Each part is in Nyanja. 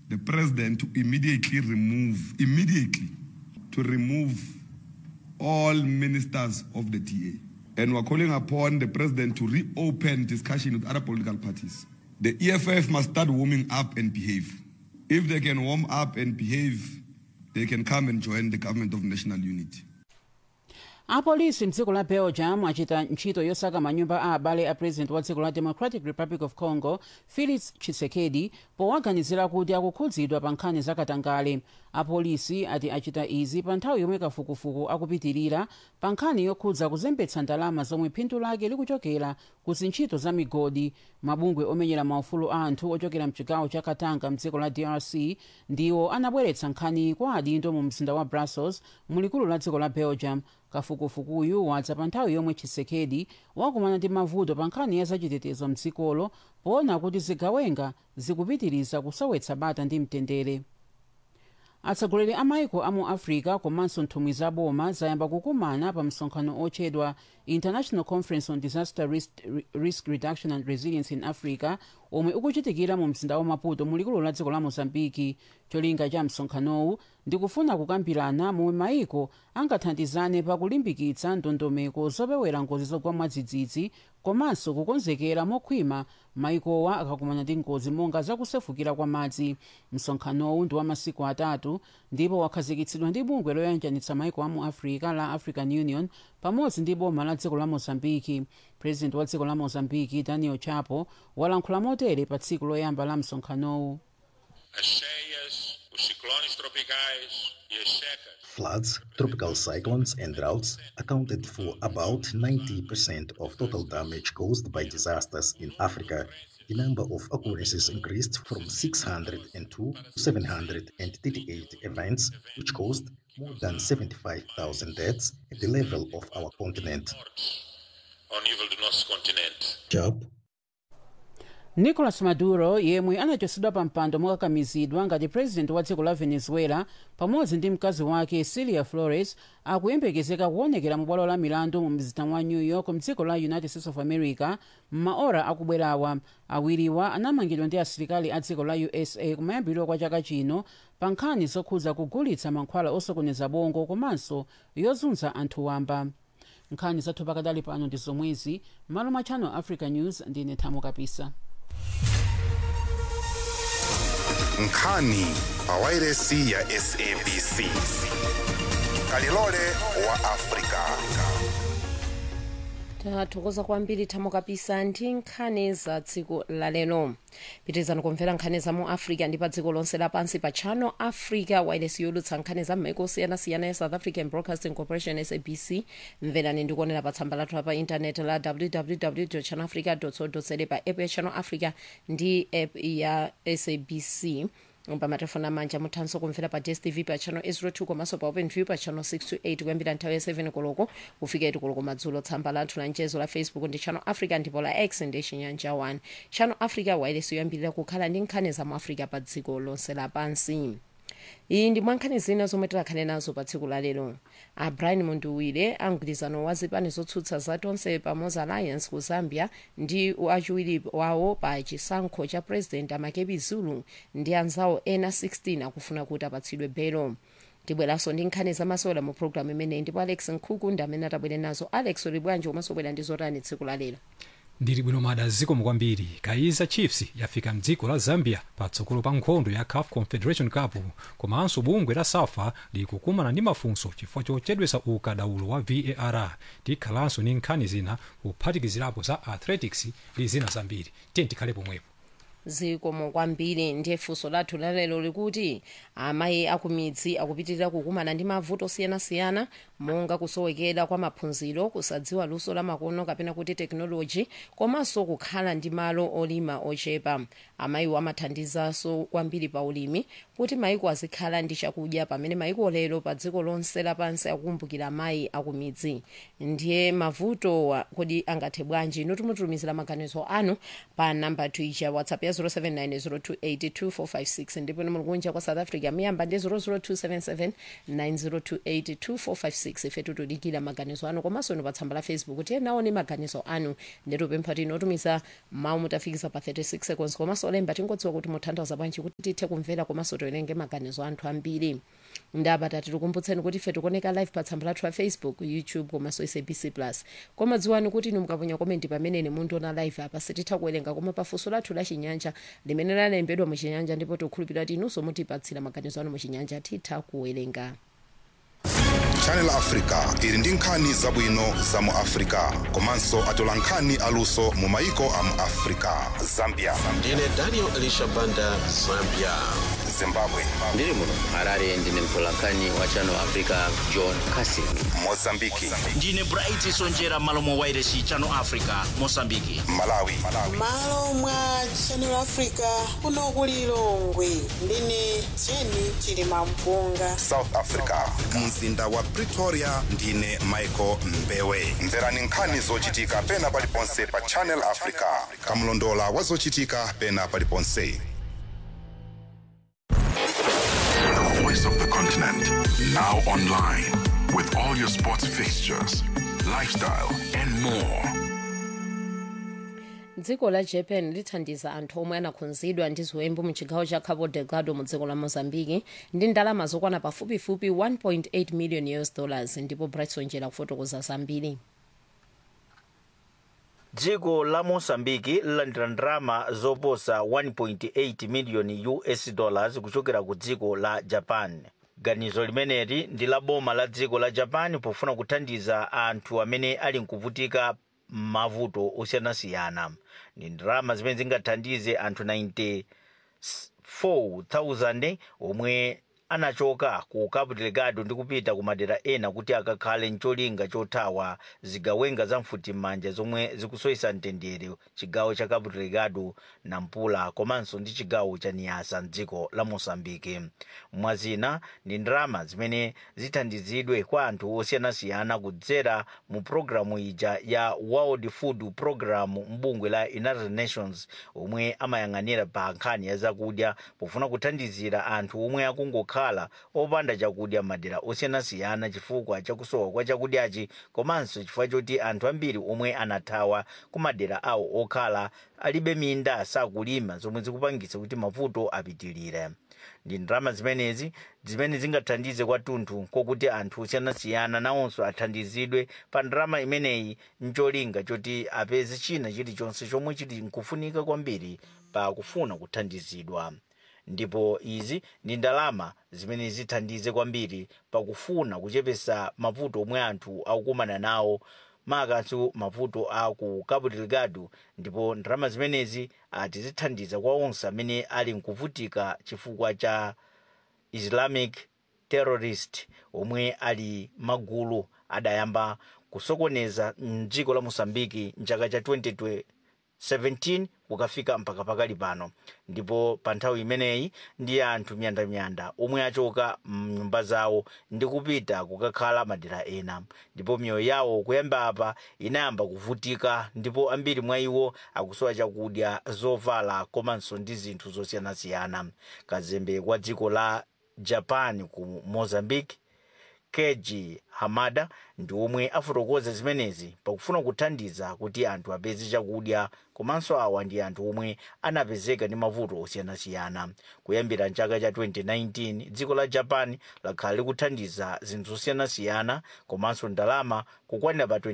the president to immediately remove, immediately, to remove all ministers of the TA. And we're calling upon the president to reopen discussion with other political parties. The EFF must start warming up and behave. If they can warm up and behave, they can come and join the government of national unity. apolisi mdziko la belgium achita ntchito yosaka manyumba a abale a president wa dziko la democratic republic of congo felix tshisekedi powaganizira kuti akukhudzidwa pa nkhani zakatangale apolisi ati achita izi pa nthawi yomwe kafukufuku akupitirira pa nkhani yokhudza kuzembetsa ndalama zomwe phindu lake likuchokera ku zintchito za migodi mabungwe omenyera maufulu a anthu ochokera mchigawo cha katanga mdziko la drc ndiwo anabweretsa nkhani kwa adindo mu mzinda wa brussels mulikulu la dziko la belgium kafukufukuyu wadza pa nthawi yomwe tshisekedi wakumana ndi mavuto pa nkhani ya zachitetezo mdzikolo poona kuti zigawenga zikupitiriza kusowetsa bata ndi mtendere atsogoleri a maiko a mu africa komanso nthumwi za boma zayamba kukumana pa msonkhano otchedwa international conference on disaster risk, risk reduction and resilience in africa omwe ukuchitikira mu mzinda wa maputo mulikulu la dziko la mozambiki cholinga cha msonkhanowu ndikufuna kukambirana momwe maiko angathandizane pakulimbikitsa ndondomeko zopewera ngozi zogwa mwadzidzidzi komanso kukonzekera mokhwima maikowa akakumana ndi ngozi monga zakusefukira kwa madzi msonkhanowu ndi wa masiku atatu ndipo wakhazikitsidwa ndi bungwe loyanjanitsa maiko a mu africa la african union pamodzi ndi boma la dziko la mozambiki president wa dziko la mozambiki daniel chapo walankhula motere pa tsiku loyamba la msonkhanowu as cheias, os ciclones tropicais e as secas. Floods, tropical cyclones, and droughts accounted for about 90% of total damage caused by disasters in Africa. The number of occurrences increased from 602 to 738 events, which caused more than 75,000 deaths at the level of our continent. Ao nível do nosso continente. Job nicolas maduro yemwe anachotsedwa pa mpando mokakamizidwa ngati president wa dziko la venezuela pamodzi ndi mkazi wake silia flores akuyembekezeka kuonekera mu bwalo la milandu mu mzinda wa new york mdziko la united states of america m'maora akubwerawa awiriwa anamangidwa ndi asilikali a dziko la usa kumayambiriro kwa chaka chino pa nkhani zokhudza kugulitsa mankhwala osokoneza bongo komanso yozunza anthu wamba nkhani zathu pakadali pano ndi zomwezi malo mwa channel africa news ndine thamo kapisa nkhani pawairesi ya sabc kalilole wa afrika tathokoza kwambiri thamo kapisa ndi nkhani za tsiku lalero pitirizani kumvera nkhani za mu africa ndi pa dziko lonse lapansi pa channel africa wireless yolutsa nkhani za m'maiko osiyanasiyana ya south african broadcasting corporation sabc mverani ndikuonera pa tsamba lathu pa intaneti la www channelafrica co za pa app ya channel africa ndi app ya sabc pamatelefoni amanja muthanso kumvera pa dstv pa channel 02 komanso pa openview pa channel 628 kuyambira nthawi ya 7 koloko kufika 8 koloko madzulo tsamba lathu la mchezo la facebook ndi channel africa ndipo la x ndi chinyanja 1 channel africa wireless yoyambirira kukhala ndi nkhani za mu africa pa dziko lonse lapansi iyi ndi mwankhani zina zomwe tilakhale nazo pa tsiku la lero a brian munduwire amgwirizano wa zipani zotsutsa za tonse pamodzi alliance ku zambia ndi achiwiri wawo pa chisankho cha president amakebi zulu ndi anzawo ena 16 akufuna kuti apatsidwe belo tibweranso ndi nkhani zamasewera mu programu imeneyi ndipo alex nkhuku ndi amene atabwere nazo alex uli bwanji komanso bwera ndi zotani tsiku la lero ndili bwino mada zikomo kwambiri kaizer chiefs yafika mdziko la zambia patsogolo pa nkhondo ya caf confederation cup komanso bungwe la safa likukumana ndi mafunso chifukwa chochedwesa ukadaulo wa var tikhalanso ndi nkhani zina kuphatikizirapo za athletics ndi zina zambiri tiye tikhale pomwepo zikomo kwambiri ndiye funso lathu lalero likuti amayi akumidzi akupitirira kukumana ndi mavuto osiyanasiyana monga kusowekera kwa maphunziro kusadziwa luso la makono kapena kuti tekinoloji komanso kukhala ndi malo olima ochepa amayiwo amathandizanso kwambiri pa ulimi kuti mayiko azikhala ndi chakudya pamene mayiko lero pa dziko lonse lapansi akukumbukira amayi akumidzi ndiye mavuto kodi angathe bwanji inu timutumizira maganizo anu pa namba tuija whatsapp ya 0790282456 ndipo muli kunja kwa south africa miyamba ndi 0027790282456 36 ife tikudikira maganizo anu komanso inu pa tsamba la facebook tiye naone maganizo anu nditupempha tino otumiza mawu mutafikisa pa 36 seconds komanso olemba tingodziwa kuti mutanthauza bwanji kuti tithe kumvera komanso tiwerenge maganizo anthu ambiri ndapata tikukumbutseni kuti ife tikuoneka live pa tsamba lathu la facebook youtube komanso sabc plus koma dziwani kuti inu mukaponya komenti pamene mundiona live apa sititha kuwerenga koma pafunso lathu la chinyanja limene lalembedwa muchinyanja ndipo tikukhulupirira kuti inunso mutipatsira maganizo anu muchinyanja titha kuwerenga channel africa ili ndi nkhani zabwino za mu africa komanso atola nkhani aluso mu maiko a mu africa zambia ndine daniel elisha banda zambia zimbabwe ndiri muno harare ndine mtolankhani wa channel africa john casin mozambiki ndine bright sonjera malo mwa wairesi channel africa mosambiki malawi malo mwa channel africa kuno ku lilongwe ndine jeni chilima mpunga south africa mzinda wa pretoria ndine michael mbewe mverani nkhani zochitika pena paliponse pa channel africa kamlondola wa zochitika pena paliponse The voice of the continent. Now online. With all your sports fixtures, lifestyle, and more. dziko la japan lithandiza anthu omwe anakhunzidwa ndi ziwembu mu chigawo cha cabo delgado mu dziko la mozambiki ndi ndalama zokwana pafupifupi 1.8 million us dollars ndipo brightson jera kufotokoza zambiri dziko la mosambiki lilandira ndalama zoposa 1.8 miliyoni us dollars kuchokera ku dziko la japan ganizo limeneli ndi la boma la dziko la japan pofuna kuthandiza anthu amene ali nkuvutika mavuto osiyanasiyana ndi ndalama zimene zingathandize anthu 94,000 omwe anachoka ku cabo delgado ndi kupita ku madera ena kuti akakhale mcholinga chothawa zigawenga za mfutimanja zomwe zikusoyesa mtendere chigawo cha cabo delgado nampula komanso ndi chigawo cha niasa mdziko la mosambike mwazina ndi ndalama zimene zithandizidwe kwa anthu osiyanasiyana kudzera mu programu ija ya world food program mbungwe la united nations omwe amayang'anira pa nkhani ya zakudya pofuna kuthandizira anthu omwe akungokhala opanda chakudya madera osiyanasiyana chifukwa chakusowa kwa chakudyachi komanso chifukwa choti anthu ambiri omwe anathawa ku madera awo okhala alibe minda sakulima zomwe zikupangitsa kuti mavuto apitirire ndi ndalama zimenezi zimene zingathandize kwathunthu kokuti anthu osiyanasiyana nawonso athandizidwe pa ndalama imeneyi ncholinga choti apeze china chilichonse chomwe chili nkufunika kwambiri pa kufuna kuthandizidwa ndipo izi ndi ndalama zimene zithandize kwambiri pakufuna kuchepesa mavuto omwe anthu akukumana nawo makamaka mavuto a ku cabo delgado ndipo ndalama zimenezi ati zithandiza kwa onse amene ali nkuvutika chifukwa cha islamic terrorist omwe ali magulu adayamba kusokoneza mdziko la mosambiki mchaka cha 2017 kukafika mpaka pakali pano ndipo pa nthawi imeneyi ndi anthu myandamyanda omwe achoka mnyumba zawo ndi kupita kukakhala madera ena ndipo miyoyo yawo kuyamba apa inayamba kuvutika ndipo ambiri mwa iwo akusowa chakudya zovala komanso ndi zinthu zosiyanasiyana kazembe kwa dziko la japan ku mozambique keji hamada ndi omwe afotokoza zimenezi pakufuna kuthandiza kuti anthu apeze chakudya komanso awa ndi anthu omwe anapezeka ndi mavuto osiyanasiyana kuyambira mchaka cha 2019 dziko la japan lakhala likuthandiza zinthu zosiyanasiyana komanso ndalama kukwanira pa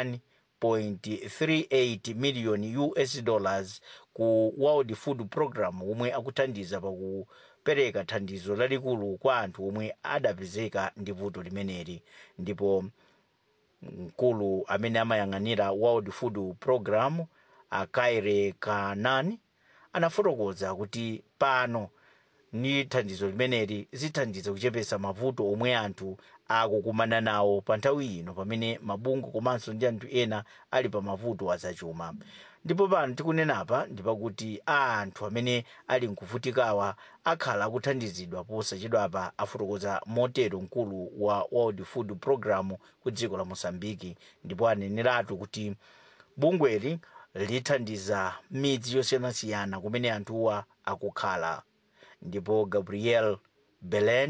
21.38 million us dollars ku world food program omwe akuthandiza paku pereka thandizo lalikulu kwa anthu omwe adapezeka ndi vuto limeneli ndipo mkulu amene amayang'anira world food program akaire kanani anafotokoza kuti pano ni thandizo limeneli zithandiza kuchepesa mavuto omwe anthu akukumana nawo pa nthawi ino pamene mabungwe komanso ndi anthu ena ali pa mavuto azachuma ndipo pano tikunenapa ndipakuti anthu amene ali nkuvutikawa akhala akuthandizidwa posachedwapa afotokoza motero mkulu wa world food program ku dziko la mosambiki ndipo aneneratu kuti bungweli lithandiza midzi yosiyanasiyana kumene anthuwa akukhala ndipo gabriel belen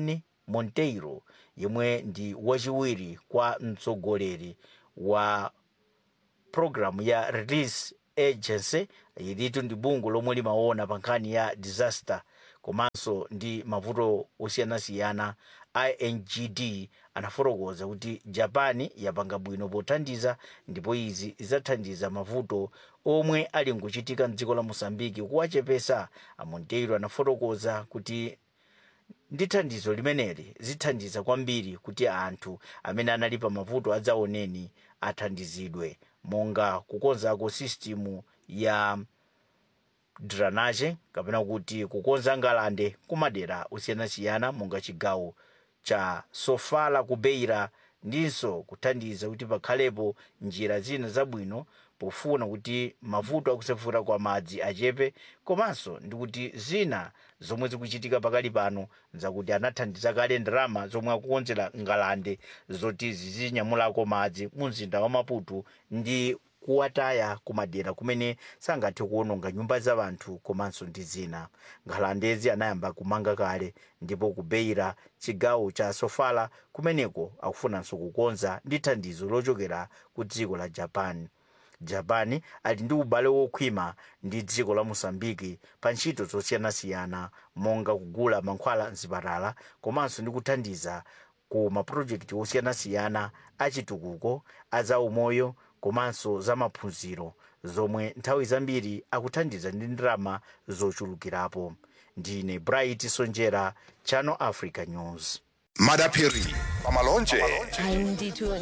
monteiro yemwe ndi wachiwiri kwa mtsogoleri wa programu ya release agency ilitu ndi bungwe lomwe limaona pa nkhani ya disaster komanso ndi mavuto osiyanasiyana ingd anafotokoza kuti japan yapanga bwino pothandiza ndipo izi zidzathandiza mavuto omwe ali nkuchitika mdziko la mosambiki kuwachepesa amonteiro anafotokoza kuti ndi thandizo limeneli zithandiza kwambiri kuti anthu amene anali pa mavuto adzaoneni athandizidwe monga kukonzako sistimu ya drainage kapena kuti kukonza ngalande kumadera osiyanasiyana monga chigawo cha sofala ku beira ndinso kuthandiza kuti pakhalepo njira zina zabwino pofuna kuti mavuto akusefura kwa madzi achepe komanso ndi kuti zina zomwe zikuchitika pakali pano zakuti anathandiza kale ndalama zomwe akukonzera ngalande zoti zizinyamulako madzi mu mzinda wa maputo ndi kuwataya kumadera kumene sangathe kuwononga nyumba za anthu komanso ndi zina ngalandezi anayamba kumanga kale ndipo kubeira chigawo cha sofala kumeneko akufunanso kukonza ndi thandizo lochokera ku dziko la japan japan ali ndi ubale wokhwima ndi dziko la mosambiki pa ntchito zosiyanasiyana monga kugula mankhwala mzipatala komanso ndi kuthandiza ku mapulojekiti osiyanasiyana achitukuko azaumoyo komanso za maphunziro zomwe nthawi zambiri akuthandiza ndi ndalama zochulukirapo ndine bright sonjera channel africa news madapiri pamalonje ayi ndithu